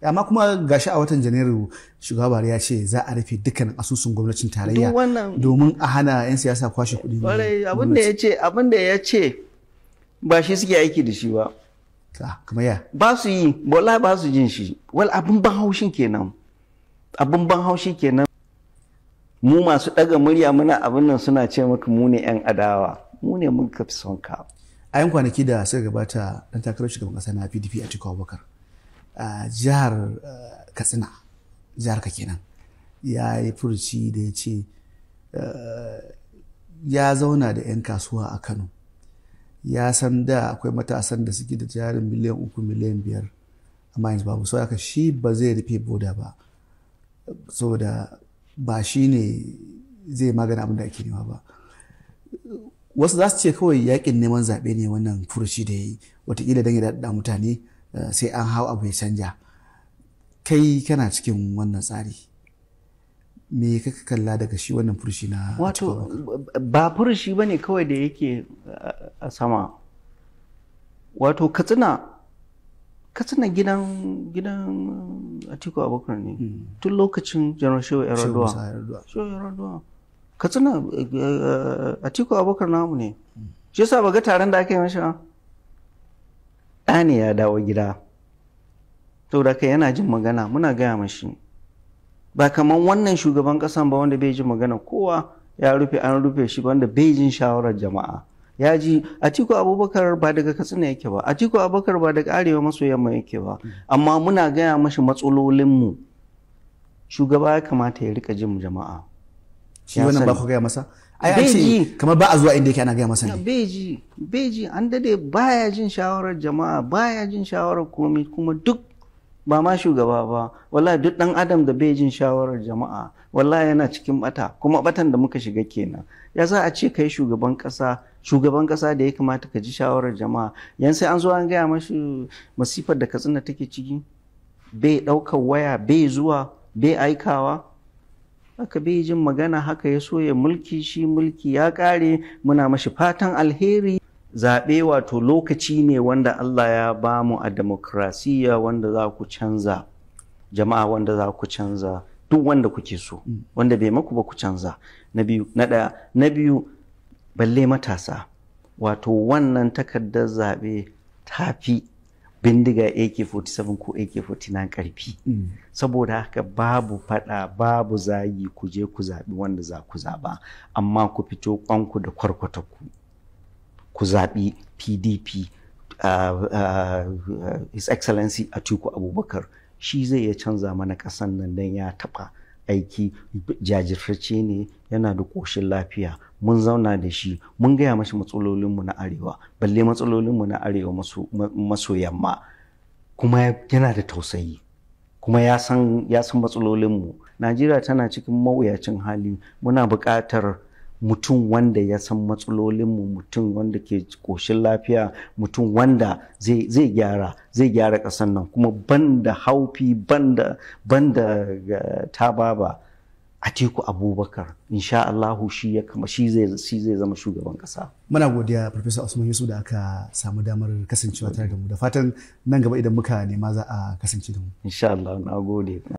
amma kuma gashi a watan janairu shugaba Buhari ya ce za a rufe dukkan asusun gwamnatin tarayya Duk wannan- domin a hana 'yan siyasa kwashe kuɗi Kwarai abin da ya ce abin da ya ce ba shi suke aiki da shi ba. Ah, kamar ya Ba su yi, wallahi ba su jin shi. Wal abin ban haushin kenan. Abin ban haushi kenan. Mu masu ɗaga murya muna abin nan suna ce maka mu ne 'yan adawa. Mu ne mun fi son ka. a yan kwanaki da suka gabata dan takarar shugaban kasa na pdp a cikin abubakar a jihar eh, katsina jihar ka kenan ya yi furuci da ya ce eh, ya zauna da 'yan kasuwa a kano ya san da akwai matasan da suke da jarin miliyan uku miliyan biyar amma yanzu babu sau haka shi ba zai rufe boda ba saboda ba shi ne zai magana abin da ake nema ba wasu za su ce kawai yakin neman zaɓe ne wannan furuci da ya yi watakila don ya daɗa mutane eh, sai an hau abu ya canja kai kana cikin wannan tsari me ka kalla daga shi wannan furuci na Wato ba furushi ba ne kawai da yake a- a sama. Wato katsina katsina gidan gidan Atiku Abubakar ne. Tun lokacin Janar Shehu Shehu Yar'adua. Musa Yar'adua. Shehu Yar'adua. Katsina eh, eh, Atiku Abubakar namu ne. Shi yasa ba ga taron da aka yi mashi ba? Ɗa ne ya dawo gida. Saboda kai yana jin magana muna gaya mashi. ba kamar wannan shugaban kasan ba wanda bai ji magana kowa ya rufe an rufe shi wanda bai jin shawarar jama'a ya ji atiku abubakar ba daga katsina yake ba atiku abubakar ba daga arewa maso yamma yake ba amma muna gaya mashi matsalolinmu shugaba ya kamata ya rika jin jama'a shi ya wannan ba sani. ku gaya masa ai an Bai ce ji. kamar ba a zuwa inda yake ana gaya masa ne beji beji an dade baya jin shawarar jama'a baya jin shawarar komai kuma duk ba ma shugaba ba wallahi duk dan adam da bai jin shawarar jama'a wallahi yana cikin bata kuma batan da muka shiga kenan ya za a ce kai shugaban kasa shugaban kasa da ya kamata ka ji shawarar jama'a yan sai an zo an gaya mashi masifar da katsina take ciki bai ɗaukar waya bai zuwa bai aikawa haka bai jin magana haka ya so ya mulki shi mulki ya ƙare muna mashi fatan alheri zaɓe wato lokaci ne wanda Allah ya ba mu a demokrasiya wanda za ku canza jama'a wanda za ku canza duk wanda kuke so wanda bai maku ba ku canza na biyu na ɗaya na biyu balle matasa wato wannan takardar zaɓe ta fi bindiga AK-47 ko AK-49 ƙarfi saboda haka babu fada babu zagi ku je ku zaɓi wanda za ku zaɓa amma ku fito kwanku da kwarkwatakku ku zaɓi pdp uh, uh, uh, his excellency atiku abubakar shi zai iya canza mana ƙasan nan don ya taɓa aiki jajirtacce ne yana da ƙoshin lafiya mun zauna da shi mun gaya mashi matsalolinmu na arewa balle matsalolinmu na arewa maso, maso yamma kuma yana da tausayi kuma ya san ya san matsalolinmu najeriya tana cikin mawuyacin hali muna buƙatar mutum wanda ya san matsalolinmu mutum wanda ke ƙoshin lafiya mutum wanda zai zai gyara zai gyara ƙasar nan kuma banda haufi banda banda uh, tababa Atiku Abubakar insha Allahu shi ya kama shi zai shi zai zama shugaban kasa. muna godiya Professor Usman Yusuf da aka samu damar kasancewa tare da mu da fatan nan gaba idan muka nema za a kasance da mu Insha Allah na gode.